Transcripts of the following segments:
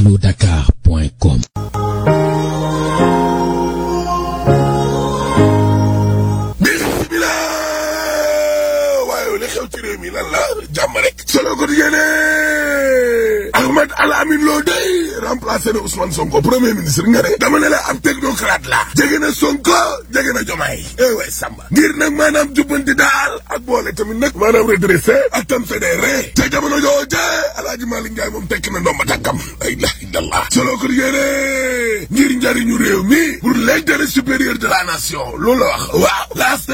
allo-dakar.com waaye li xew ci réew mi lan la jàmm rek solo ko yéene Ahmed Al Amin Lo day remplacé na Ousmane Sonko premier ministre nga ne dama ne la ab technocrate la jege na Sonko jege na Jomaay eh way Samba ngir nag maanaam jubbanti daal ak boole tamit nag maanaam redressé ak tam fédéré te jamono jooje Alaaji Malick Ndiaye moom tekki na ndomba tàkkam la ilaha illallah solo ko yéene ngir njariñu réew mi pour l'intérêt supérieur de la nation loolu la wax waaw laaste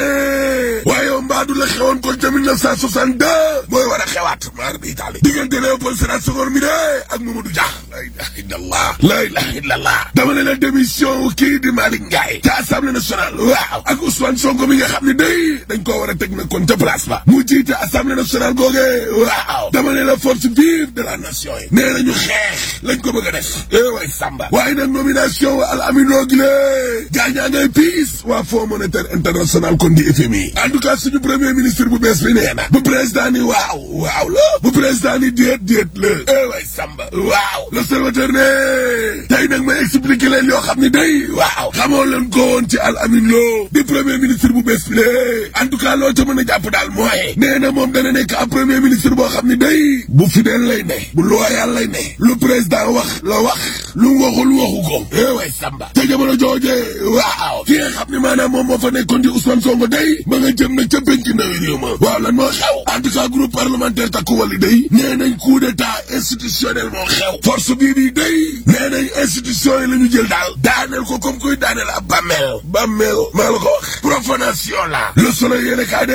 waaye mbaadu la xewoon kon ca 1962 mooy war a xewaat maar bi Italie diggante Léopold Sédar Senghor mi de ak Mamadou Dia la ilaha illallah la ilaha illallah dama ne la démission kii di Malick Ndiaye ca assemblée nationale waaw ak Ousmane Sonko mi nga xam ne day dañ koo war a teg nag kon ca place ba mu jiite assemblée nationale googe waaw dama ne la force vive de la nation yi nee nañu xeex lañ ko bëgg a def eh way Samba waaye nag nomination Al Amin Lo gi lée gaañaa ngay piis waa Fonds monétaire international kon di FMI en tout cas suñu premier ministre bu bees bi nee na bu président ni waaw waaw la bu président ni déet déet la eh way Samba waaw l'observateur ne tey nag may expliquer leen yoo xam ne day waaw xamoo leen ko woon ci Al Amin Lo di premier ministre bu bees bi lée en tout cas loo ca mën a jàpp daal mooy nee na moom dana nekk ab premier ministre boo xam ne day bu fidèle lay ne bu loyal lay ne lu président wax la wax lu waxul waxu ko eh way Samba te jamono jooje waaw ki nga xam ne maanaam moom moo fa nekkoon di Ousmane Sonko day ma nga jëm nag ca penc ndawi réew ma waaw lan moo xew en tout cas groupe parlementaire takku wàllu day nee nañ coup d'état institutionnel moo xew force bii bii day nee nañ institution yi la ñu jël daal daaneel ko comme kuy daaneel ab bàmmeel bàmmeel maa la ko wax profanation la le soleil yéene kaa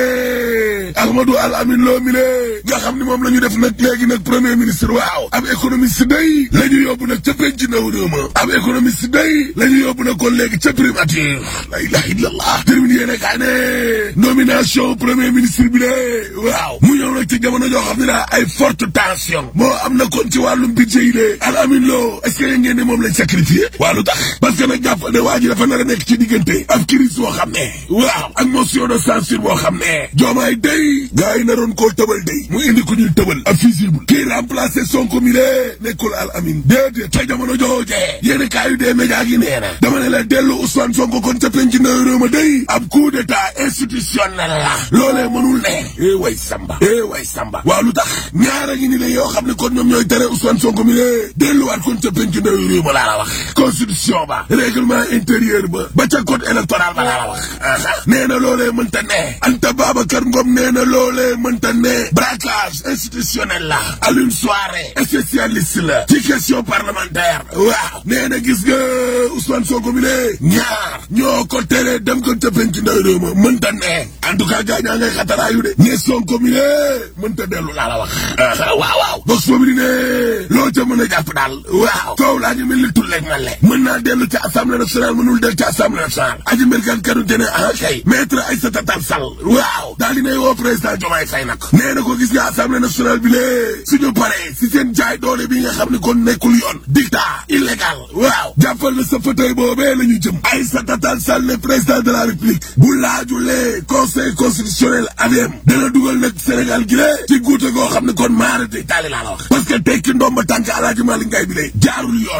de Ahmadou Al Amin Lo mi le nga xam ne moom la ñu def nag léegi nag premier ministre waaw ab économiste day la ñu yóbbu nag ca penc ndaw réew ma ab économiste day la ñu yóbbu nag kon léegi ca primature la ilaha illallah termine yéene kaa ne nomination premier ministre bi de waaw mu ñëw nag ci jamono joo xam ne daa ay forte tension moo am na kon ci wàllum budget yi de Al Amin Lo est-ce que ngeen ne moom lañ sacrifié waa lu tax parce que nag jàpp ne waa ji dafa nar a nekk ci diggante ab crise boo xam ne waaw ak motion de censure boo xam ne joomaay day gars yi naroon koo tëbal day mu indi ku ñuy tëbal ab fusible kii remplacé Sonko mi de nekkul Al Amin déedéet ca jamono joojee yéen kaa yu dee média gi nee na dama ne la dellu Ousmane Sonko kon ca penc ndaw réew ma day ab coup d'état institutionnel la loolee mënul ne eh way Samba eh way Samba waaw lu tax ñaara ngi ni la yoo xam ne kon ñoom ñooy tere Ousmane Sonko mi de delluwaat kon ca penc ndaw réew ma laa la wax constitution ba règlement intérieur ba ba ca code électoral ba laa la wax nee na loolee mënta ne Anta Babacar Ngom nee na loolee mënta ne braquage institutionnel la Alioune Souaré spécialiste la ci question parlementaire waaw nee na gis nga Ousmane Sonko mi ne ñaar ñoo ko tere dem ko ca penc ndaw réew ma mënta ne en tout cas gaañaa ngay xataraayu de ne Sonko mi ne mënta dellu laa la wax waaw waaw box boobu di ne loo ca mën a jàpp daal waaw coow laa ñu mel ni tulleeg man le mën naa dellu ca assemblée nationale mënul dellu ca assemblée nationale aji mbirkan kanu te ne ah kay maître Aïssata Tall Sall waaw daal di nay woo président Diomaye Faye nag nee na ko gis nga assemblée nationale bi lee suñu paree si seen jaay doole bi nga xam ne kon nekkul yoon dictat illégal waaw jàppal na sa fauteuil boobee la ñu jëm Aïssata Tall Sall ne président de la république bu laajulee conseil constitutionnel ADM dana dugal nag Sénégal gi lee ci guute goo xam ne kon maara di taali laa la wax parce que tekki ndomba tànk Alaaji Malick Ngaye bi lee jaarul yoon